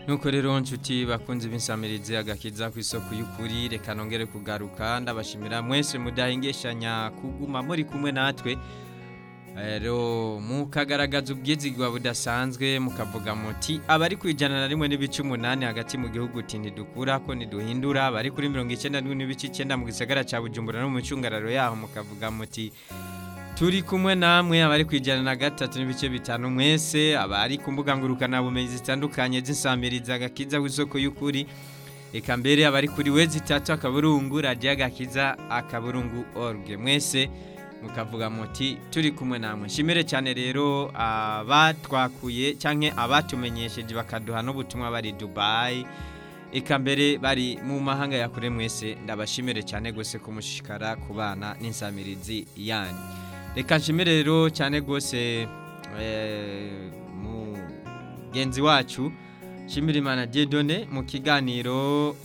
nuko rero nshuti bakunze b'insamirizi agakiza ku isoko y'ukuri reka nongere kugaruka ndabashimira mwese mudahingeshanya kuguma muri kumwe natwe rero mukagaragaza ubwizigwa budasanzwe mukavuga muti abari ku ijana na rimwe n'ibice umunani hagati mu gihugu uti ntidukura ko ntiduhindura abari kuri mirongo icyenda n'ibice icyenda mu gisagara cya bujumbura no mu micungararo yaho mukavuga muti turi kumwe namwe abari ku ijana na gatatu n'ibice bitanu mwese abari ku mbuga ngurukanabumenyi zitandukanye z'insamiriza agakiza w'isoko y'ukuri reka mbere abari kuri we zitatu akaburungu radiyo agakiza akaburungu orge mwese mukavuga muti turi kumwe namwe nshimire cyane rero abatwakuye cyangwa abatumenyesheje bakaduha n'ubutumwa bari dubayi eka mbere bari mu mahanga ya kure mwese ndabashimire cyane rwose kumushishikara ku bana n'insamirizi yanyu reka nshimire rero cyane rwose mugenzi wacu nshimire imana diedone mu kiganiro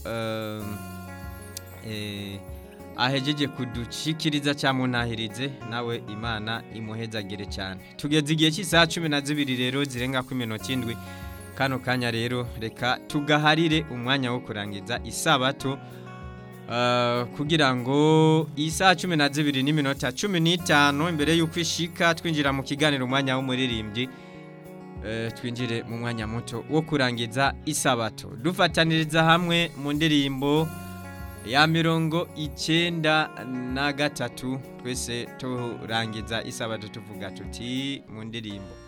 ahejeje kudushikiriza cyangwa munahirize nawe imana imuhezagire cyane tugeze igihe cy'isaha cumi na zibiri rero zirenga ku minota indwi kano kanya rero reka tugaharire umwanya wo kurangiza isabato kugira ngo iyi saha cumi na zibiri n'iminota cumi n'itanu imbere y'uko ishika twinjira mu kiganiro umwanya w'umuririmbyi twinjire mu mwanya muto wo kurangiza isabato dufataniriza hamwe mu ndirimbo ya mirongo icyenda na gatatu twese turangiza isabato tuvuga tuti mu ndirimbo